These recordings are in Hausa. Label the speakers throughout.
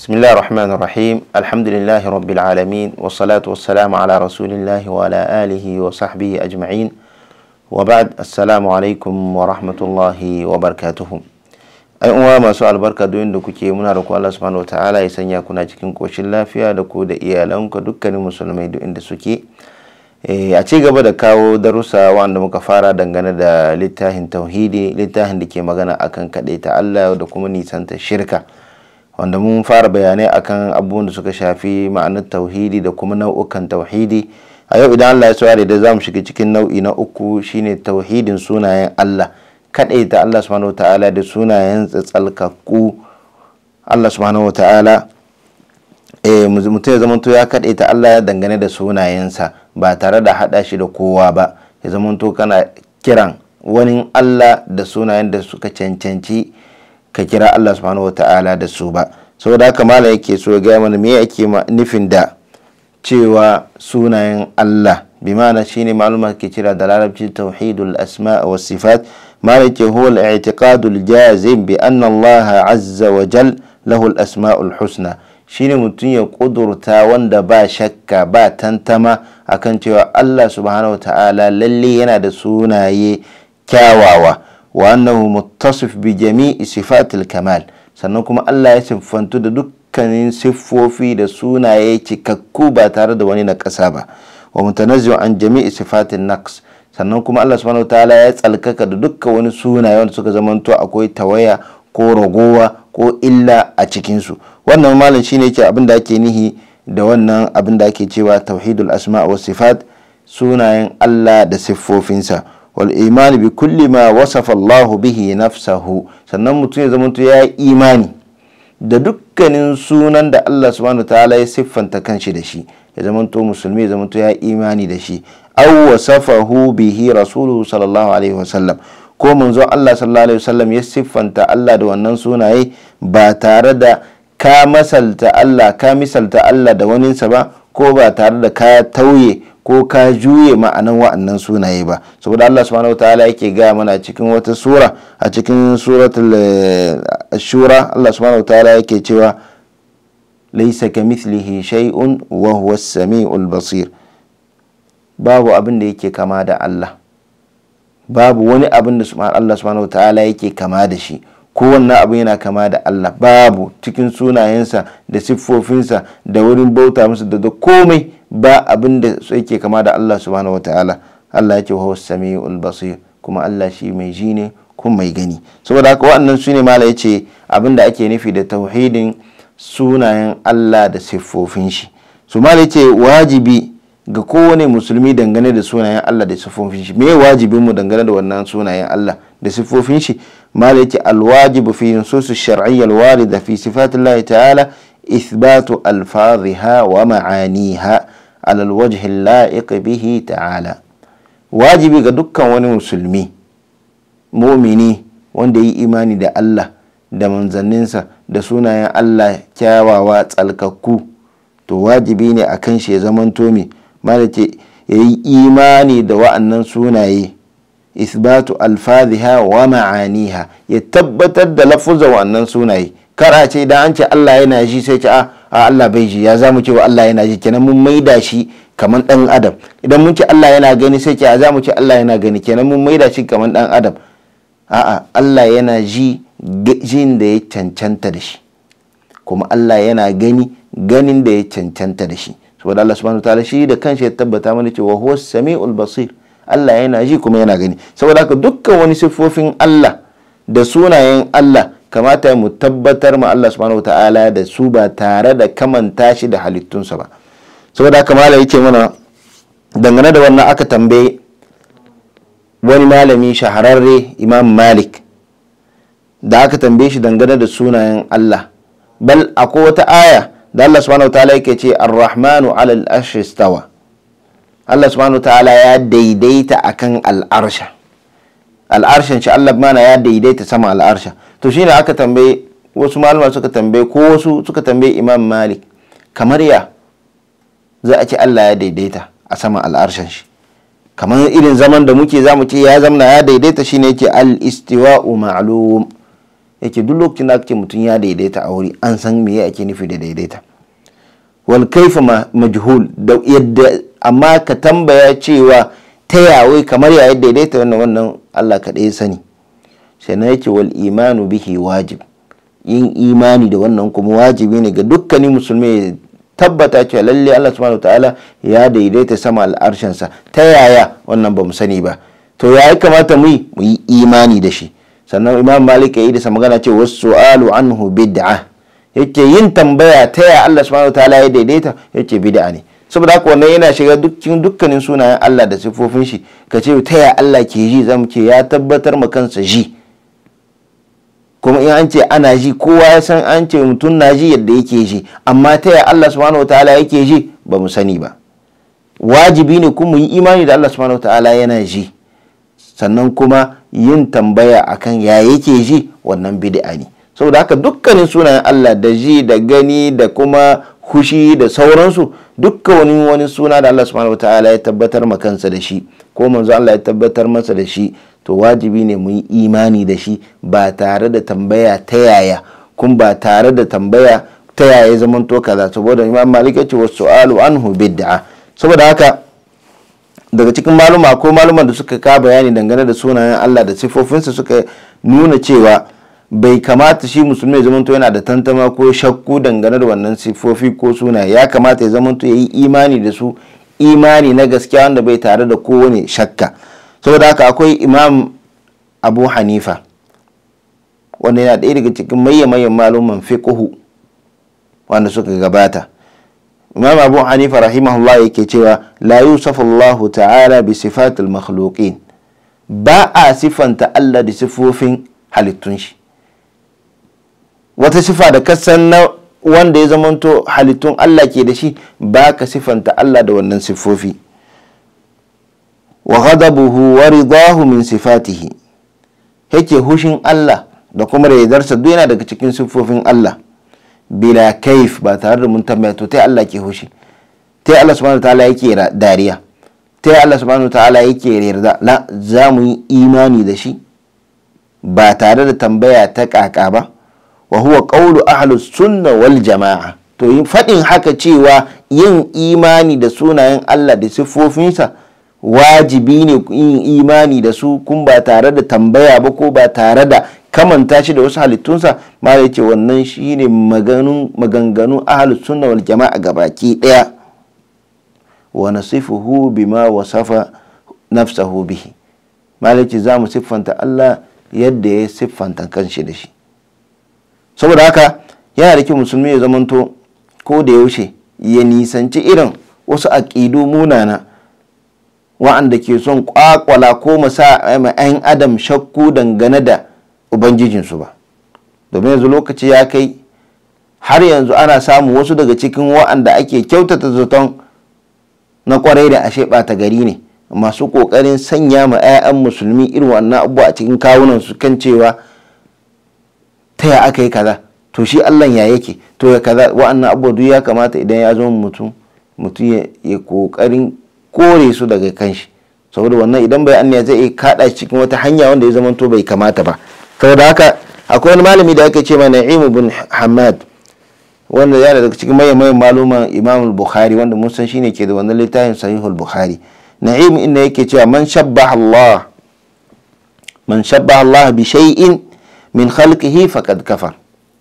Speaker 1: بسم الله الرحمن الرحيم الحمد لله رب العالمين والصلاة والسلام على رسول الله وعلى آله وصحبه أجمعين وبعد السلام عليكم ورحمة الله وبركاته ai uwa masu albarka duk inda kuke muna da ku Allah subhanahu wataala ya sanya kuna cikin koshin lafiya da ku da iyalanku dukkanin musulmai duk inda suke a ci gaba da kawo darussa wanda muka fara dangane da littafin tauhidi littafin da ke magana akan ta Allah da kuma nisanta shirka wanda mun fara bayanai akan abubuwan da suka shafi ma'anar tauhidi da kuma nau'ukan tauhidi a yau idan Allah ya tsare da za mu shiga cikin nau'i na uku shine tauhidin sunayen Allah kaɗaita Allah subhanahu ta'ala da sunayen tsalkakku Allah subhanahu ta'ala eh mutum ya zamanto ya kaɗaita Allah ya dangane da sunayensa ba tare da haɗa shi da kowa ba ya zamanto kana kiran wani Allah da sunayen da suka cancanci ka kira Allah subhanahu ta'ala da su ba saboda haka malam yake so ya gaya mana me yake nufin da cewa sunayen Allah bi ma'ana shine maluma ke kira da larabci tauhidul asma wa sifat مالك هو الاعتقاد الجازم بأن الله عز وجل له الأسماء الحسنى shine mutum ya kudurta wanda ba shakka ba tantama akan cewa Allah subhanahu wa ta'ala lalle yana da sunaye kyawawa wa annahu muttasif bi jami'i sifatil kamal sannan kuma Allah ya siffantu da dukkanin siffofi da sunaye cikakku ba tare da wani na ƙasa ba wa mutanazzi'u an jami'i sifatin naqs sannan kuma Allah subhanahu ta'ala ya tsalkaka da dukkan wani sunaye wanda suka zamanto akwai tawaya ko ragowa ko illa a cikinsu wannan malam shine yake abin da ake nihi da wannan abin da ake cewa tauhidul asma wa sifat sunayen Allah da siffofinsa wal iman bi kulli ma wasafa Allah bihi nafsahu sannan mutum ya zamanto ya yi imani da dukkanin sunan da Allah subhanahu ta'ala ya siffanta kanshi da shi ya zamanto musulmi ya zamanto ya yi imani da shi aw wasafahu bihi rasuluhu sallallahu alaihi wasallam ko manzo Allah sallallahu alaihi wasallam ya siffanta Allah da wannan sunaye ba tare da ka masalta Allah ka misalta Allah da waninsa ba ko ba tare da ka tauye ko ka juye ma'anan wa'annan sunaye ba saboda Allah subhanahu wataala yake gaya mana cikin wata sura a cikin suratul shura Allah subhanahu wataala yake cewa laysa kamithlihi shay'un wa huwa as-sami'ul basir babu abin da yake kama da Allah babu wani abin da Allah subhanahu wa ta'ala yake kama da shi kowanne abu yana kama da Allah babu cikin sunayensa da siffofinsa da wurin bauta musu da da komai ba abin da yake kama da Allah subhanahu wa ta'ala Allah yake wa samiul basir kuma Allah shi mai ji ne kuma mai gani saboda haka waɗannan su ne mala yace abin da ake nufi da tauhidin sunayen Allah da siffofin shi su mala yace wajibi ga kowane musulmi dangane da sunayen Allah da siffofin shi me wajibin mu dangane da wannan sunayen Allah da siffofin shi mala yake alwajibu fi nusus shar'iyya alwarida fi sifatillahi ta'ala ithbatu alfadhiha wa ma'aniha ala alwajh alla'iq bihi ta'ala wajibi ga dukkan wani musulmi mumini wanda yi imani da Allah da manzanninsa da sunayen Allah kyawawa tsalkakku to wajibi ne akan shi ya zamanto me malace ya yi imani da wa'annan sunaye isbatu alfaziha wa ma'aniha ya tabbatar da lafuzan wa'annan sunaye kara ce idan an ce Allah yana ji sai ce a Allah bai ji ya za mu ce wa Allah yana ji kenan mun maida shi kaman dan adam idan mun ce Allah yana gani sai ce a za mu ce Allah yana gani kenan mun maida shi kaman dan adam a'a Allah yana ji jin da ya cancanta da shi kuma Allah yana gani ganin da ya cancanta da shi saboda Allah subhanahu wataala shi da kanshi ya tabbata mana cewa huwa samiul basir Allah yana ji kuma yana gani saboda haka dukkan wani siffofin Allah da sunayen Allah kamata mu tabbatar ma Allah subhanahu wataala da su ba tare da kamanta shi da halittunsa ba saboda haka malai yake mana dangane da wannan aka tambaye wani malami shahararre Imam Malik da aka tambaye shi dangane da sunayen Allah bal akwai wata aya da Allah subhanahu ta'ala yake ce ar-rahmanu ala al-arshi stawa Allah subhanahu ta'ala ya daidaita akan al'arsha al'arshin shi Allah mana ya daidaita sama al'arsha to shine aka tambaye wasu malama suka tambaye ko wasu suka tambaye Imam Malik kamar ya za a ce Allah ya daidaita a sama al'arshin shi kamar irin zaman da muke zamu ce ya zamna ya daidaita shine yake al-istiwa'u ma'lum yake duk lokacin da ake mutum ya daidaita a wuri an san me ake nufi da daidaita wal kaifa majhul da yadda amma ka tambaya cewa ta yawai kamar ya daidaita wannan wannan Allah kaɗai ya sani sannan yake wal imanu bihi wajib yin imani da wannan kuma wajibi ne ga dukkanin musulmi tabbata cewa lalle Allah subhanahu ta'ala ya daidaita sama al'arshinsa ta yaya wannan ba mu sani ba to ya kamata mu yi mu yi imani da shi sannan imam malik ya yi da magana ce wasu su'alu anhu bid'a yake yin tambaya ta yaya Allah subhanahu ta'ala ya daidaita yake bid'a ne saboda haka wannan yana shiga dukkan dukkanin sunayen Allah da sifofin shi ka ce ta yaya Allah ke ji zamu ce ya tabbatar ma kansa ji kuma in an ce ana ji kowa ya san an ce mutum na ji yadda yake ji amma ta yaya Allah subhanahu wataala yake ji ba mu sani ba wajibi ne kuma yi imani da Allah subhanahu wataala yana ji sannan kuma yin tambaya akan ya yake ji wannan bid'a ne saboda haka dukkanin sunayen Allah da ji da gani da kuma hushi da sauransu dukkan wani wani suna da Allah subhanahu wataala ya tabbatar ma kansa da shi ko manzo Allah ya tabbatar masa da shi to wajibi ne mu yi imani da shi ba tare da tambaya ta yaya kun ba tare da tambaya ta yaya zaman to kaza saboda imam malik ya ce wa su'alu anhu bid'a saboda haka daga cikin maluma ko maluman da suka ka bayani dangane da sunayen Allah da sifofinsa suka nuna cewa bai kamata shi musulmi ya zamanto yana da tantama ko shakku dangane da wannan sifofi ko sunaye ya kamata ya zamanto ya yi imani da su imani na gaskiya wanda bai tare da kowane shakka saboda haka akwai imam abu hanifa wanda yana ɗaya daga cikin maye-mayen maluman fiqhu wanda suka gabata imam abu hanifa rahimahullah yake cewa la yusafu allahu ta'ala bi sifatil makhluqin ba a sifanta allah da sifofin halittun shi wata sifa da kasan na wanda ya zamanto halittun allah ke da shi ba ka sifanta allah da wannan siffofi wa ghadabuhu wa ridahu min sifatihi yake hushin Allah da kuma raidarsa duk yana daga cikin siffofin Allah bila kaif ba tare da mun tambaya to tai Allah ke hushi tai Allah subhanahu ta'ala yake dariya tai Allah subhanahu ta'ala yake yarda la za mu yi imani da shi ba tare da tambaya ta kaka ba wa huwa qawlu ahlus sunna wal jama'a to yin fadin haka cewa yin imani da sunayen Allah da siffofinsa wajibi ne yin imani da su kun ba tare da tambaya ba ko ba tare da kamanta shi da wasu halittunsa ma ya ce wannan shi ne maganganu ahalus sunna wal jama'a gabaki daya wa nasifuhu bima wasafa nafsahu bihi malaci za mu siffanta Allah yadda ya siffanta kanshi da shi saboda haka yana da kyau musulmi ya zamanto ko da yaushe ya nisanci irin wasu aƙidu munana wa'anda ke son kwakwala ko masa 'yan adam shakku dangane da ubangijinsu ba domin yanzu lokaci ya kai har yanzu ana samun wasu daga cikin wa'anda ake kyautata zaton na kwarai da ashe ɓata gari ne masu ƙoƙarin sanya ma 'ya'yan musulmi irin wannan abubuwa a cikin kawunan su kan cewa ta ya aka yi kaza to shi allah ya yake to ya kaza wa'annan abubuwa duk ya kamata idan ya zama mutum mutum ya ƙoƙarin kore su daga kanshi saboda wannan idan bai anniya zai iya kada cikin wata hanya wanda ya zama to bai kamata ba saboda haka akwai wani malami da aka ce ma na'im bin hamad wanda yana daga cikin mayan mayan maluman imam bukhari wanda mun san shine ke da wannan littafin sahihul bukhari na'im inda yake cewa man shabbaha Allah man shabbaha Allah bi shay'in min khalqihi faqad kafar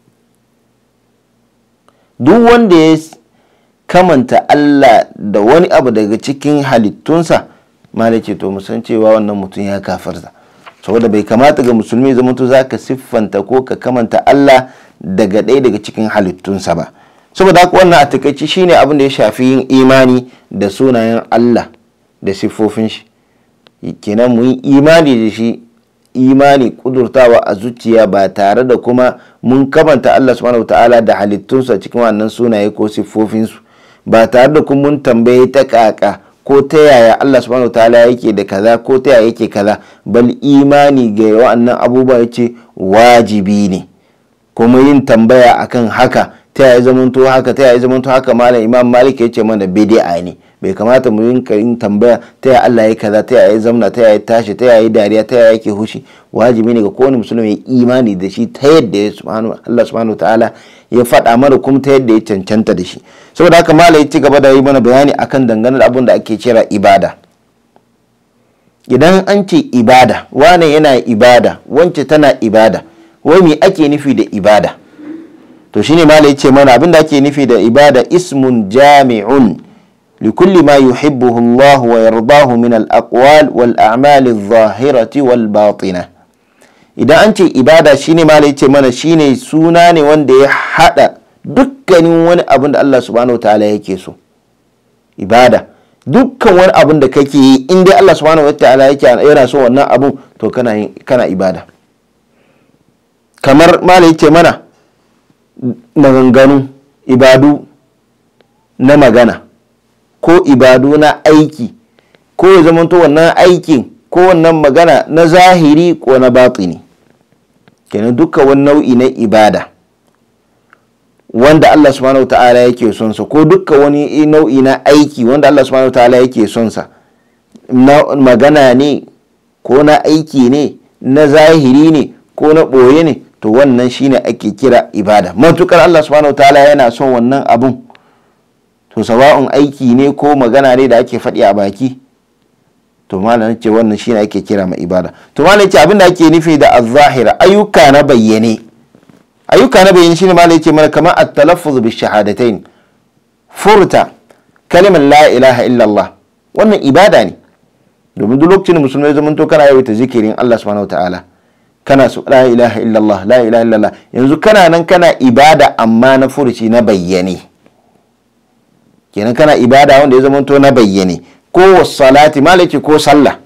Speaker 1: duk wanda ya kamanta Allah da wani abu daga cikin halittunsa malai ce to musan cewa wannan mutum ya kafarta saboda bai kamata ga musulmi zama to za ka siffanta ko ka kamanta Allah daga ɗaya daga cikin halittunsa ba saboda haka wannan a takaici shine abin da ya shafi yin imani da sunayen Allah da siffofin shi kenan mu yi imani da shi imani kudurtawa a zuciya ba tare da kuma mun kamanta Allah subhanahu ta'ala da halittunsa cikin wannan sunaye ko siffofinsu ba tare da kuma mun tambaye ta kaka ko ta yaya Allah subhanahu ta'ala yake da kaza ko ta yaya yake kaza bal imani ga wa'annan abubuwa yace wajibi ne kuma yin tambaya akan haka ta yaya zamanto haka ta yaya zamanto haka malam imam malik yace mana bid'a ne bai kamata mu yin yin tambaya ta ya Allah ya kaza ta ya zamna ta ya tashi ta ya dariya ta ya yake hushi wajibi ne ga kowane musulmi ya imani da shi ta yadda ya subhanahu Allah subhanahu ta'ala ya faɗa mana kuma ta yadda ya cancanta da shi saboda haka malai ya ci gaba da yi mana bayani akan dangane da abin da ake kira ibada idan an ce ibada wane yana ibada wance tana ibada wai me ake nufi da ibada to shine malai ce mana abin da ake nufi da ibada ismun jami'un likulli ma yuhibbuhu Allah wa yardahu min al-aqwal wal a'mal adh-dhahirati wal batina idan an ce ibada shine malai ce mana shine suna ne wanda ya hada dukkanin wani abin da Allah subhanahu wa ta'ala yake so ibada dukkan wani abin da kake yi in dai Allah subhanahu wa ta'ala yake yana so wannan abun to kana kana ibada kamar malai ce mana maganganu ibadu na magana ko ibadu na aiki ko ya zamanto wannan aikin ko wannan magana na zahiri ko na batini kenan dukkan wani nau'i na ibada wanda Allah subhanahu wa ta'ala yake son sa ko dukkan wani nau'i na aiki wanda Allah subhanahu wa ta'ala yake son sa na magana ne ko na aiki ne na zahiri ne ko na ɓoye ne to wannan shine ake kira ibada matukar Allah subhanahu ta'ala yana son wannan abun to sawa'un aiki ne ko magana ne da ake faɗi a baki to malam ce wannan shine ake kira ma ibada to malam ce abinda ake nufi da az-zahira ayyuka na bayyane ayyuka na bayyane shine malam ce mana kamar at-talaffuz bi shahadatain furta kalimar la ilaha illallah wannan ibada ne domin duk lokacin musulmai zamanto kana yawaita zikirin Allah subhanahu ta'ala kana su la ilaha illallah la ilaha illallah yanzu kana nan kana ibada amma na furuci na bayyane kenan kana ibada wanda ya zama to na bayyane ko salati malaki ko sallah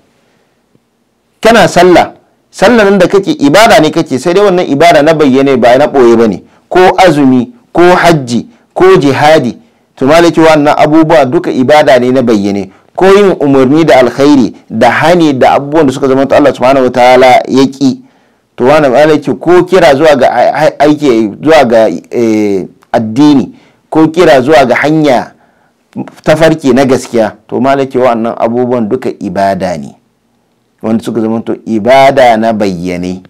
Speaker 1: kana sallah sallah nan da kake ibada ne kake sai dai wannan ibada na bayyane ba na boye bane ko azumi ko hajji ko jihadi to malaki wannan abubuwa duka ibada ne na bayyane ko yin umarni da alkhairi da hani da abubuwan da suka zama Allah subhanahu wataala ya ki to wani malaki ko kira zuwa ga aiki zuwa ga addini ko kira zuwa ga hanya tafarki na gaskiya to malaki wannan abubuwan duka ibada ne wanda suka zama to ibada na bayyane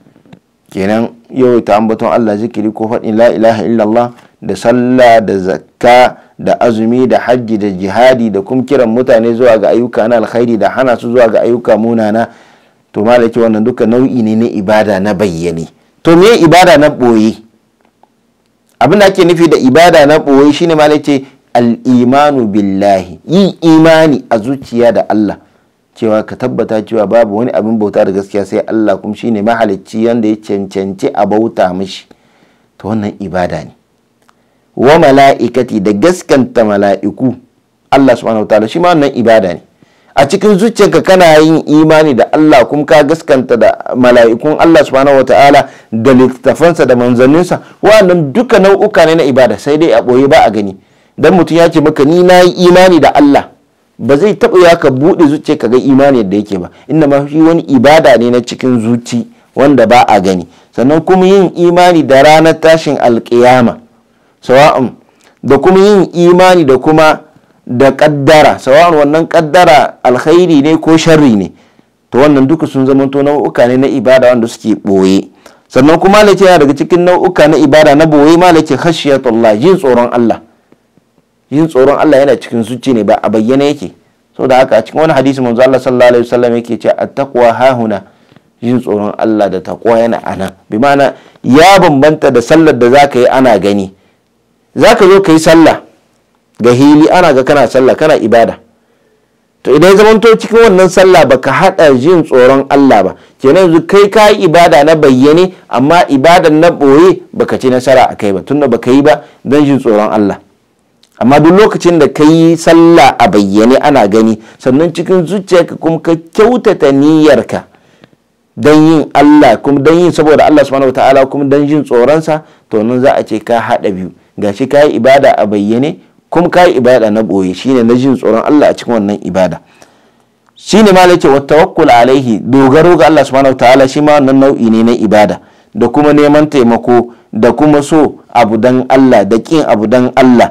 Speaker 1: kenan yau ta ambaton Allah zikiri ko faɗin la ilaha illallah da sallah da zakka da azumi da hajji da jihadi da kuma kiran mutane zuwa ga ayyuka na alkhairi da hana su zuwa ga ayyuka munana to malaki wannan duka nau'i ne na ibada na bayyane to me ibada na ɓoye abin da ake nufi da ibada na ɓoye shine malaki al'imanu billahi yin imani a zuciya da Allah cewa ka tabbata cewa babu wani abin bauta da gaskiya sai Allah kuma shine mahalicci yanda ya cancanci a bauta mishi to wannan ibada ne wa mala'ikati da gaskanta mala'iku Allah subhanahu wa ta'ala shi ma wannan ibada ne a cikin zuciyarka kana yin imani da Allah kuma ka gaskanta da mala'ikun Allah subhanahu wa ta'ala da littafansa da manzanninsa wannan duka nau'uka ne na ibada sai dai a ɓoye ba a gani dan mutum ya ce maka ni na yi imani da Allah ba zai taɓa ya ka buɗe zuciya ka ga imani da yake ba inda ma shi wani ibada ne na cikin zuci wanda ba a gani sannan kuma yin imani da ranar tashin alƙiyama sawa'un da kuma yin imani da kuma da kaddara sawa'un wannan kaddara alkhairi ne ko sharri ne to wannan duka sun zama to nau'uka ne na ibada wanda suke ɓoye sannan kuma malaki yana daga cikin nau'uka na ibada na ɓoye malaki khashiyatullah jin tsoron Allah yin tsoron Allah yana cikin zuci ne ba a bayyana yake saboda haka a cikin wani hadisi manzo Allah sallallahu alaihi wasallam yake cewa at-taqwa hahuna yin tsoron Allah da taqwa yana ana bi ma'ana ya bambanta da sallar da zaka yi ana gani zaka zo ka yi sallah ga hili ana ga kana sallah kana ibada to idan ya zamanto cikin wannan sallah baka hada jin tsoron Allah ba kenan yanzu kai ka yi ibada na bayyane amma ibadan na boye baka ci nasara a kai ba tunda baka yi ba don jin tsoron Allah amma duk lokacin da ka yi sallah a bayyane ana gani sannan cikin zuciyarka kuma ka kyautata niyyarka don yin Allah kuma don yin saboda Allah subhanahu wataala kuma don jin tsoronsa to nan za a ce ka haɗa biyu gashi ka yi ibada a bayyane kuma ka yi ibada na ɓoye shine na jin tsoron Allah a cikin wannan ibada shine ma ce wa tawakkul alaihi dogaro ga Allah subhanahu wataala shi ma wannan nau'i ne na ibada da kuma neman taimako da kuma so abu dan Allah da kin abu dan Allah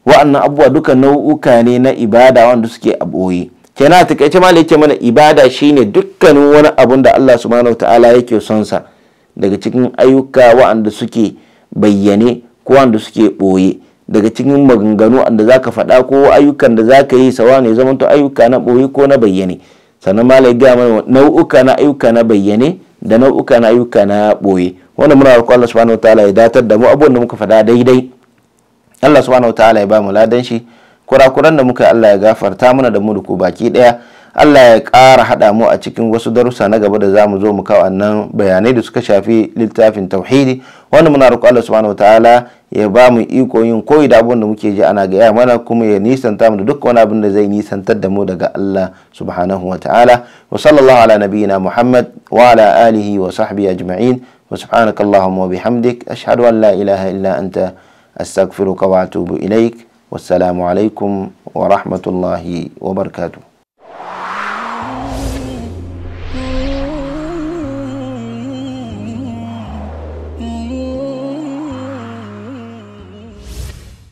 Speaker 1: wa'annan abubuwa duka nau'uka ne na ibada wanda suke a ɓoye kenan a takaice ma yake mana ibada shine dukkanin wani abun da Allah subhanahu ta'ala yake son sa daga cikin ayyuka wa'anda suke bayyane ko wanda suke ɓoye daga cikin maganganu da zaka faɗa ko ayyukan da zaka yi sawa ne zaman to ayyuka na ɓoye ko na bayyane sannan ma ga mana nau'uka na ayyuka na bayyane da nau'uka na ayyuka na ɓoye wanda muna roƙon Allah subhanahu ta'ala ya datar da mu abubuwan da muka faɗa daidai Allah subhanahu ta'ala ya ba mu ladan shi kurakuran da muka Allah ya gafarta mana da mu da ku baki daya Allah ya ƙara haɗa mu a cikin wasu darussa na gaba da za mu zo mu kawo nan bayanai da suka shafi littafin tauhidi wanda muna roƙo Allah subhanahu ta'ala ya ba mu iko yin koyi da abin da muke ji ana gaya mana kuma ya nisanta mu da duk wani abin da zai nisantar da mu daga Allah subhanahu wa ta'ala wa sallallahu ala nabiyyina Muhammad wa ala alihi wa sahbihi ajma'in wa subhanakallahumma wa bihamdik ashhadu an la ilaha illa anta astaghfiruka wa atubu ilaik والسلام عليكم ورحمة الله وبركاته